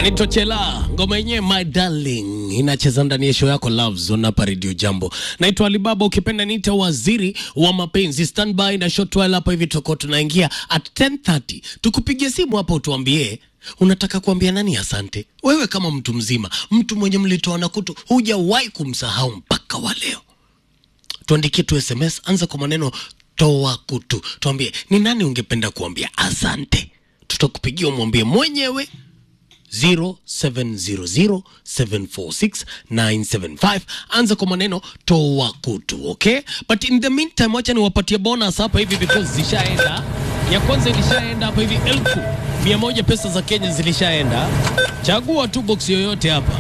anaitwa Chela, ngoma yenyewe my darling inacheza ndani ya show yako Love Zone hapa Radio Jambo. Naitwa Alibaba, ukipenda niita waziri wa mapenzi. Standby na short while hapa hivi tutakuwa tunaingia at 10:30. Tukupigie simu hapa utuambie unataka kuambia nani asante. Wewe kama mtu mzima, mtu mwenye mlitoa na kutu, hujawahi kumsahau mpaka wa leo. Tuandikie tu SMS, anza kwa maneno toa kutu, tuambie ni nani ungependa kuambia asante. Tutakupigia umwambie mwenyewe 0700746975 anza kwa maneno toa kutu okay but in the meantime wacha niwapatie bonus hapa hivi because zishaenda ya kwanza ilishaenda hapa hivi elfu mia moja pesa za kenya zilishaenda chagua tu box yoyote hapa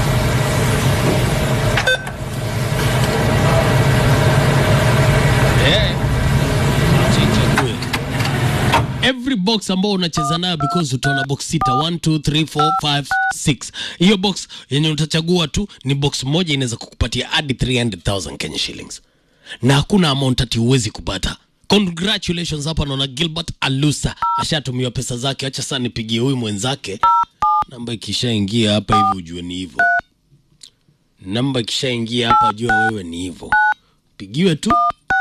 Eh, chichague every box ambao unacheza nayo because utaona box sita 1 2 3 4 5 6 hiyo box yenye utachagua tu ni box moja inaweza kukupatia hadi 300000 Kenya shillings na hakuna amount ati huwezi kupata congratulations hapa naona Gilbert Alusa ashatumiwa pesa zake acha sasa nipigie huyu mwenzake namba ikishaingia hapa hivi ujue ni hivyo namba ikishaingia hapa jua wewe ni hivyo pigiwe tu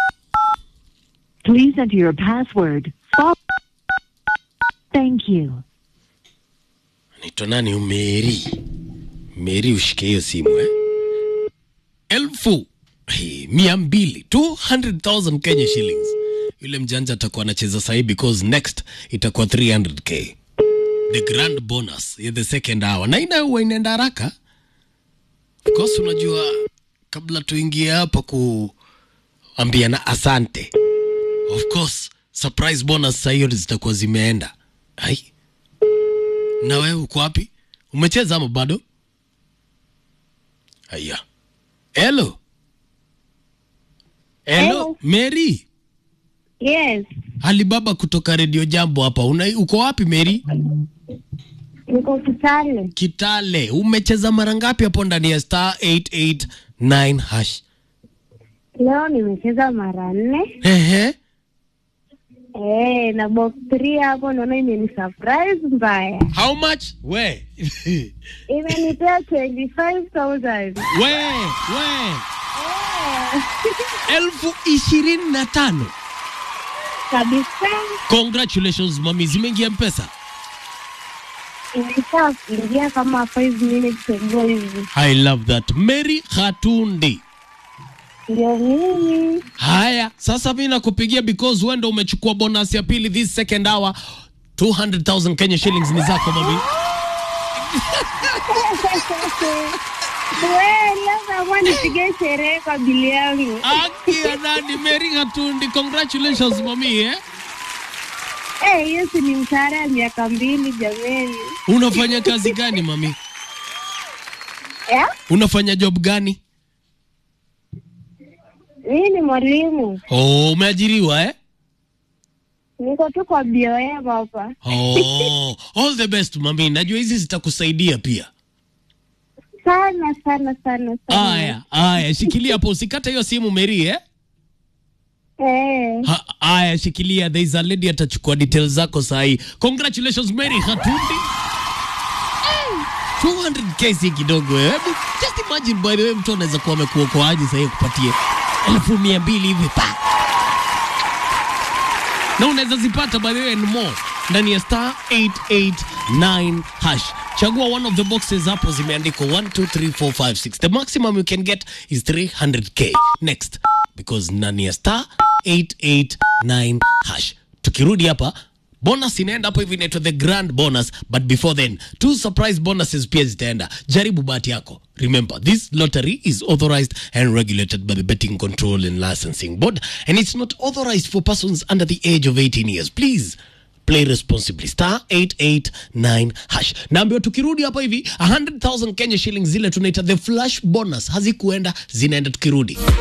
Please enter your password. Fo- Thank you. Naitwa nani? Meri. Meri, ushike hiyo simu eh? elfu hey, mia mbili 200,000 Kenya shillings. Yule mjanja atakuwa anacheza sahi because next itakuwa 300k the grand bonus ya the second hour, na ina huwa inaenda haraka. Of course, unajua kabla tuingie hapa kuambiana asante, of course surprise bonus saa hiyo zitakuwa zimeenda. Ai, na wewe uko wapi? Umecheza ama bado? Haya. Hello. Hello, Hello. Mary. Yes, Alibaba kutoka Radio Jambo hapa. Una, uko wapi Mary? niko Kitale. Kitale. Umecheza mara ngapi hapo ndani ya star 889 hash? Leo nimecheza mara nne Ehe. eh, na box 3 hapo naona imeni surprise mbaya, How much? We. imenipea 25,000 we, we. Elfu ishirini na tano. kabisa. Congratulations mami, zimeingia mpesa. Imesha kuingia kama 5 minutes ago hivi, I love that. Mary Hatundi. ndio mimi. Haya, sasa mimi nakupigia because wewe ndo umechukua bonus ya pili this second hour. 200,000 Kenya shillings ni zako mami. We, labda mwa nipige sherehe kwa bili yangu. Aki ya nani Mary Hatundi. Congratulations mami eh. Eh, hiyo si ni mshahara ya miaka mbili jameni. Unafanya kazi gani mami? Eh? Unafanya job gani? Mimi ni mwalimu, Oh, umeajiriwa eh? niko tu kwa BOM hapa. Oh, all the best mami. Najua hizi zitakusaidia pia. sana sana sana sana. Aya, aya, shikilia hapo usikate hiyo simu Mary eh? Eh, Ha- Aya, shikilia. There is a lady atachukua details zako sahi. Congratulations Mary Hatundi. 200k si kidogo eh. Hebu just imagine by the way, mtu anaweza kuwa amekuokoaje sahi kupatie elfu mia mbili hivi pa na unaweza zipata by the way and more ndani ya star 889 hash. Chagua one of the boxes hapo zimeandikwa 1 2 3 4 5 6. The maximum you can get is 300k. Next because ndani ya star 889 hash. Tukirudi hapa bonus inaenda hapo hivi inaitwa the grand bonus but before then two surprise bonuses pia zitaenda jaribu bahati yako remember this lottery is authorized and regulated by the betting control and licensing board and it's not authorized for persons under the age of 18 years please play responsibly star 889 hash naambiwa tukirudi hapa hivi 100000 kenya shillings zile tunaita the flash bonus hazikuenda zinaenda tukirudi